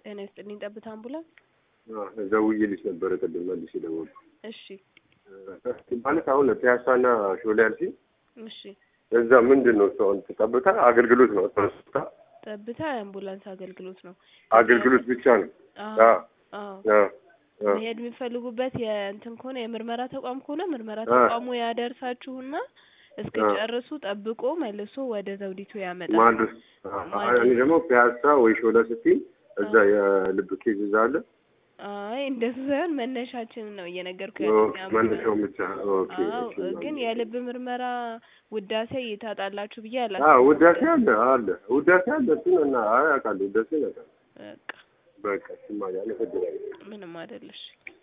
ጤና ይስጥልኝ። ጠብታ አምቡላንስ። ደውዬልሽ ነበረ ቅድም መልሼ ደወልኩ። እሺ ማለት አሁን ፒያሳና ሾላ ያልሽኝ እሺ። እዛ ምንድን ነው እሱ አሁን ጠብታ አገልግሎት ነው ጠብታ ጠብታ የአምቡላንስ አገልግሎት ነው። አገልግሎት ብቻ ነው። አዎ አዎ አዎ። አዎ አዎ መሄድ የሚፈልጉበት የእንትን ከሆነ የምርመራ ተቋም ከሆነ ምርመራ አ- ተቋሙ ያደርሳችሁና እስክጨርሱ ጠብቆ መልሶ ወደ ዘውዲቱ ያመጣል። ማድረስ እኔ ደግሞ ፒያሳ ወይ ሾላ ስትይ እዛ የልብ ኬዝ እዛ አለ አይ እንደሱ ሳይሆን መነሻችንን ነው እየነገርኩ ኦ፣ ያለው። መነሻውን ብቻ ኦኬ አዎ እሺ ግን የልብ ምርመራ ውዳሴ ይታጣላችሁ ብዬ አ አላስብም። ውዳሴ አለ አለ ውዳሴ አለ እሱን እና አይ አውቃለሁ ውዳሴ ያውቃለሁ በቃ በቃ እሱማ ያለ ፈድራለሁ ምንም አይደለሽ።